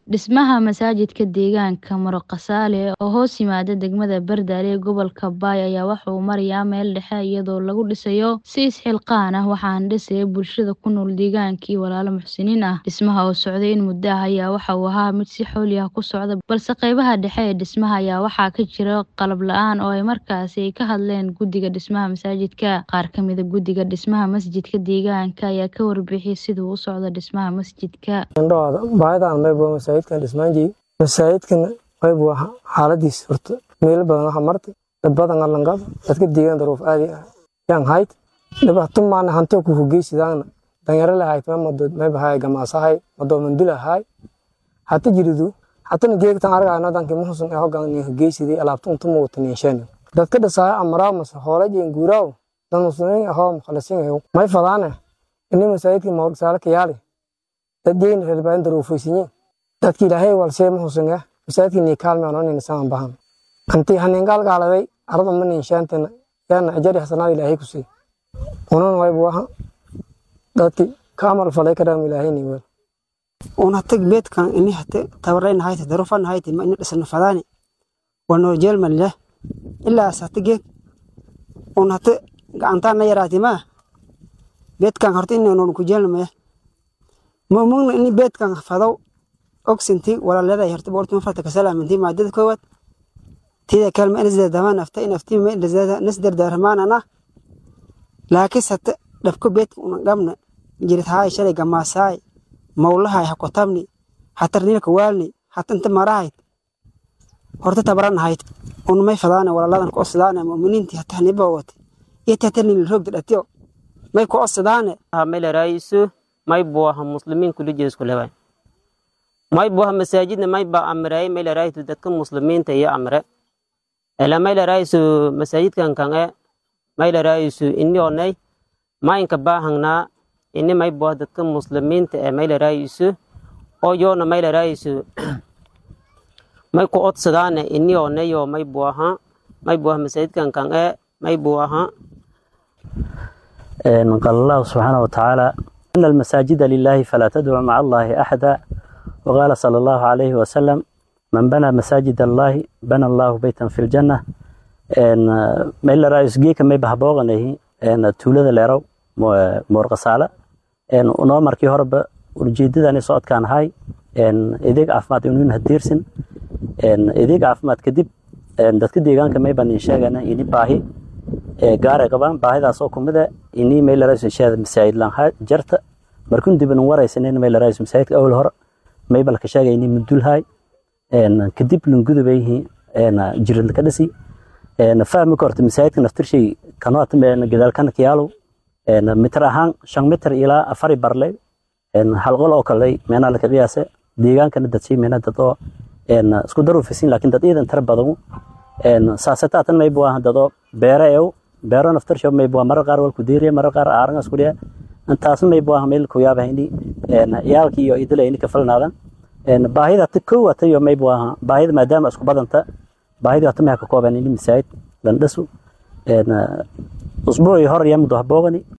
Dhismaha masaajidka deegaanka Moroqasale oo hoos yimaada degmada Bardale ee gobolka Bay ayaa waxa uu marayaa meel dhexe iyadoo lagu dhisayo si isxilqaan ah waxaana dhisaya bulshada ku nool deegaanka iyo walaalo muxsiniin ah. Dhismaha oo socday in muddo ah ayaa waxa uu ahaa mid si xawli ah ku socda balse qaybaha dhexe ee dhismaha ayaa waxaa ka jira qalab la'aan oo ay markaasi ay ka hadleen guddiga dhismaha masaajidka. Qaar ka mid ah guddiga dhismaha masjidka deegaanka ayaa ka warbixiyay sida uu u socdo dhismaha masjidka. baahidaan mayb waa masaajidkan dhismaanjii masaajidkan mayb waa xaaladiis horta meelo badan waxa martay dad badan alangab dadka deegaan daruuf aadi ah yaan hayd dhibaato maana hanto ku hogeysidaana danyaro lahayd ma mado mayb haay gamaasahay mado mandula haay hata jiridu hatana geegtan argayno danki muhusun ee hogan ni hogeysidii alaabta unta muuqata niisheen dadka dhasaaya amraa mas hoolajeen guuraaw dad muslimiin ahoo mukhalisiin ayow may fadaane ini masaajidka mawrsaale kayaali dadeen reer baan daruufaysiin dadki ilaahay walsee ma husan ah masaajidka ni kaalme oo nin saan bahan anti hanin gal gaaladay arada man inshaantana yana ajari hasanad ilaahay ku sii unan way buha dadki kaamal falay kadam ilaahay ni wal una tag beedkan ini hate tabarayna hayte darufan hayte ma ina dhisna fadaani wano jeelman leh ilaa satige una hate gacantaana yaraati ma beedkan horta inaynu ku jeelnamaya mumugna ini beedkan fadaw ogsinti walaalada horta boorti mafarta ka salaaminti maadada koowaad tida kalma inasda damaan afta in afti ma inasda nasdar darmaanana laakiin sate dhabko beedka una gamna jirid haay shalay gamaasaay mawlahay ha kotabni hatar nilka waalni hata inta marahayd horta tabaran hayd un may fadaana walaaladan ku osdaana mu'miniinti hata haniba wate iyo tata nil roogda dhatiyo may ku osdaane mele raisu may buaha muslimiin kuli jeesku lewa may buaha masaajidna may ba amray mele raitu dadka muslimiinta iyo amre ela mele raisu masaajidkan kan e mele raisu ini onay mainka bahangnaa ini may buaha dadka muslimiinta e mele raisu oo yoona mele raisu may ku odsadaane ini onayo may buaha may buaha masaajidkan kan e may buaha قال الله سبحانه وتعالى إن المساجد لله فلا تدعوا مع الله أحدا وقال صلى الله عليه وسلم من بنى مساجد الله بنى الله بيتا في الجنة إن ما إلا رئيس جيك ما يبه بوغنه إن تولد ليرو مورقصالة إن ونو مركي هرب ورجيدد أني صوت كان هاي إن إذيك عفمات ينون هديرسن إن إذيك عفمات كدب إن دتك ديغان كما يبان إنشاغنا إني باهي gaar ay qabaan baahidaas oo kumid ah inii meel raayis shaad masaajid lan ha jarta markuu dib in waraysan in meel raayis masaajid awal hore may bal ka sheegay inii mudul hay een kadib lun gudubay een jirin ka dhisi een fahmi korto masaajidka naftirshay kanoo tameen gadaal kan kiyaalo een mitir ahaan 5 mitir ilaa 4 barle een hal qol oo kale meena la qiyaasay deegaankana dadsi meena dad oo een isku daruufisin laakiin dad iidan tar badan een saasataatan may buu ahaan dado beere eew beero naftar shab may buu mar qaar wal ku diiriye mar qaar aaran isku dhiya intaas may buu ahaan meel ku yaabah ini een yaalki iyo idil ini ka falnaadan een baahida ta koowata iyo may buu ahaan baahida maadaama isku badanta baahida ta ma ka kooban ini misaayid lan dhasu een usbuuci hor yamdu habogani